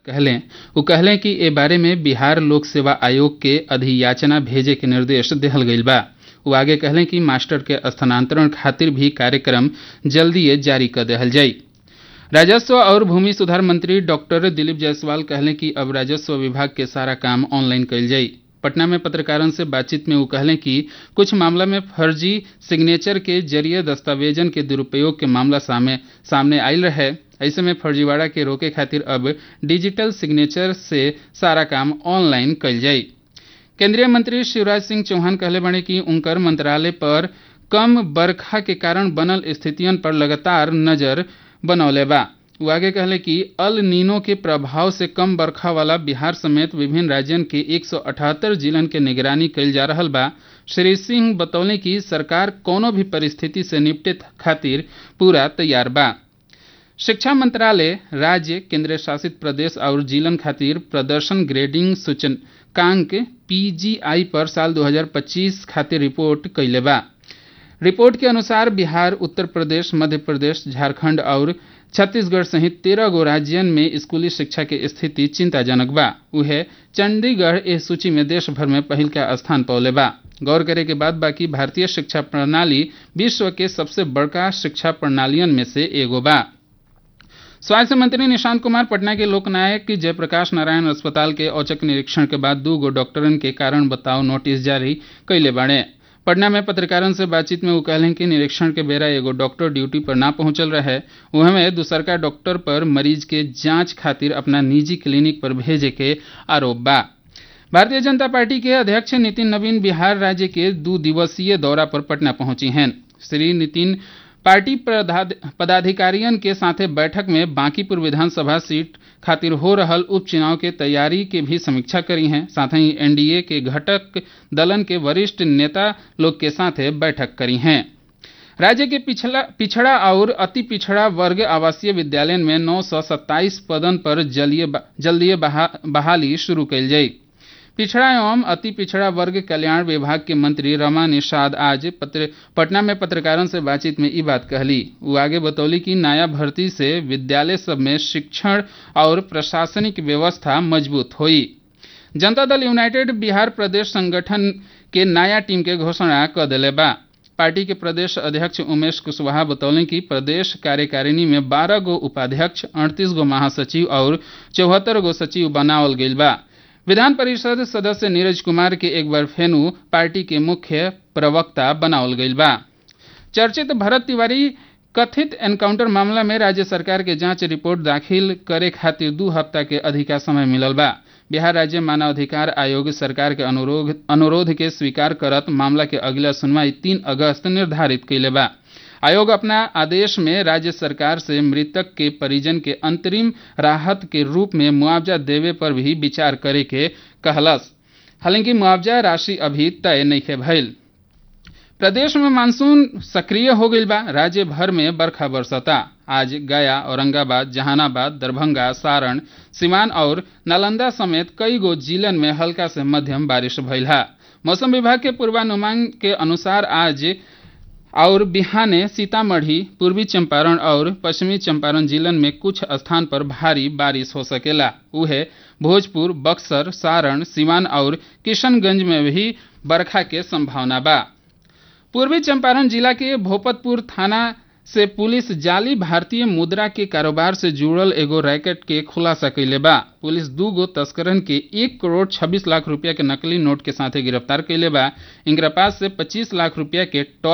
कहलें वो कहलें कि ए बारे में बिहार लोक सेवा आयोग के अधियाचना भेजे के निर्देश दिहल गईल बा वो आगे कहलें कि मास्टर के स्थानांतरण खातिर भी कार्यक्रम जल्दीए जारी कर दिहल जाई राजस्व और भूमि सुधार मंत्री डॉक्टर दिलीप जायसवाल कहलें कि अब राजस्व विभाग के सारा काम ऑनलाइन कईल जाई पटना में पत्रकारों से बातचीत में वो कहलें कि कुछ मामला में फर्जी सिग्नेचर के जरिए दस्तावेजन के दुरुपयोग के मामला सामने सामने आयल रहे ऐसे में फर्जीवाड़ा के रोके खातिर अब डिजिटल सिग्नेचर से सारा काम ऑनलाइन कईल जाई केंद्रीय मंत्री शिवराज सिंह चौहान कहले बने कि उनकर मंत्रालय पर कम बरखा के कारण बनल स्थितियन पर लगातार नजर बनौले बा वो आगे कहले कि अल नीनो के प्रभाव से कम बरखा वाला बिहार समेत विभिन्न राज्यन के 178 जिलन के निगरानी कईल जा रहल बा श्री सिंह बतौले कि सरकार कोनो भी परिस्थिति से निपटे खातिर पूरा तैयार बा शिक्षा मंत्रालय राज्य केंद्र शासित प्रदेश और जिलन खातिर प्रदर्शन ग्रेडिंग सूचकांक पीजीआई पर साल 2025 खातिर रिपोर्ट कैले बा रिपोर्ट के अनुसार बिहार उत्तर प्रदेश मध्य प्रदेश झारखंड और छत्तीसगढ़ सहित तेरह गो राज्यन में स्कूली शिक्षा के स्थिति चिंताजनक बा उहे चंडीगढ़ इस सूची में देश भर में पहिल का स्थान पौले बा गौर करे के बाद बाकी भारतीय शिक्षा प्रणाली विश्व के सबसे बड़का शिक्षा प्रणालियन में से एगो बा स्वास्थ्य मंत्री निशांत कुमार पटना के लोकनायक जयप्रकाश नारायण अस्पताल के औचक निरीक्षण के बाद दू गो डॉक्टरन के कारण बताओ नोटिस जारी कैले बाड़े पटना में पत्रकारों से बातचीत में वो कहलें कि निरीक्षण के बेरा एगो डॉक्टर ड्यूटी पर ना पहुंचल रहे वह में दूसरका डॉक्टर पर मरीज के जांच खातिर अपना निजी क्लिनिक पर भेजे के आरोप बा भारतीय जनता पार्टी के अध्यक्ष नितिन नवीन बिहार राज्य के दो दिवसीय दौरा पर पटना पहुंची हैं श्री नितिन पार्टी पदाधिकारियों के साथे बैठक में बांकीपुर विधानसभा सीट खातिर हो रहल उपचुनाव के तैयारी के भी समीक्षा करी हैं साथ ही एनडीए के घटक दलन के वरिष्ठ नेता लोग के साथे बैठक करी हैं राज्य के पिछला पिछड़ा और अति पिछड़ा वर्ग आवासीय विद्यालय में नौ सौ सत्ताईस पदन पर जल्दीय बहा, बहाली शुरू कैल जाई पिछड़ा एवं अति पिछड़ा वर्ग कल्याण विभाग के मंत्री रमा निषाद आज पत्र, पटना में पत्रकारों से बातचीत में ये बात कहली वो आगे बतौली कि नया भर्ती से विद्यालय सब में शिक्षण और प्रशासनिक व्यवस्था मजबूत हुई जनता दल यूनाइटेड बिहार प्रदेश संगठन के नया टीम के घोषणा कर दिले बा पार्टी के प्रदेश अध्यक्ष उमेश कुशवाहा बतौले कि प्रदेश कार्यकारिणी में बारह गो उपाध्यक्ष अड़तीस गो महासचिव और चौहत्तर गो सचिव बनावल गईल बा विधान परिषद सदस्य नीरज कुमार के एक बार फेनु पार्टी के मुख्य प्रवक्ता बनावल गईल बा चर्चित भरत तिवारी कथित एनकाउंटर मामला में राज्य सरकार के जांच रिपोर्ट दाखिल करे खातिर दू हफ्ता के अधिका समय मिलल बा बिहार राज्य मानव अधिकार आयोग सरकार के अनुरोध अनुरोध के स्वीकार करत मामला के अगला सुनवाई तीन अगस्त निर्धारित कैले बा आयोग अपना आदेश में राज्य सरकार से मृतक के परिजन के अंतरिम राहत के रूप में मुआवजा देवे पर भी विचार करे के कहलस हालांकि मुआवजा राशि अभी तय नहीं भइल प्रदेश में मानसून सक्रिय हो गई बा राज्य भर में बरखा बरसता आज गया औरंगाबाद जहानाबाद दरभंगा सारण सिवान और नालंदा समेत कई गो जिलन में हल्का से मध्यम बारिश भइल है मौसम विभाग के पूर्वानुमान के अनुसार आज और बिहाने सीतामढ़ी पूर्वी चंपारण और पश्चिमी चंपारण जिलन में कुछ स्थान पर भारी बारिश हो सकेला उहे भोजपुर बक्सर सारण सिवान और किशनगंज में भी बरखा के संभावना बा पूर्वी चंपारण जिला के भोपतपुर थाना से पुलिस जाली भारतीय मुद्रा के कारोबार से जुड़ल एगो रैकेट के खुलासा कैले बा पुलिस दू गो तस्करन के एक करोड़ छब्बीस लाख रुपया के नकली नोट के साथे गिरफ्तार कैले बा इनकरा पास से पच्चीस लाख रुपया के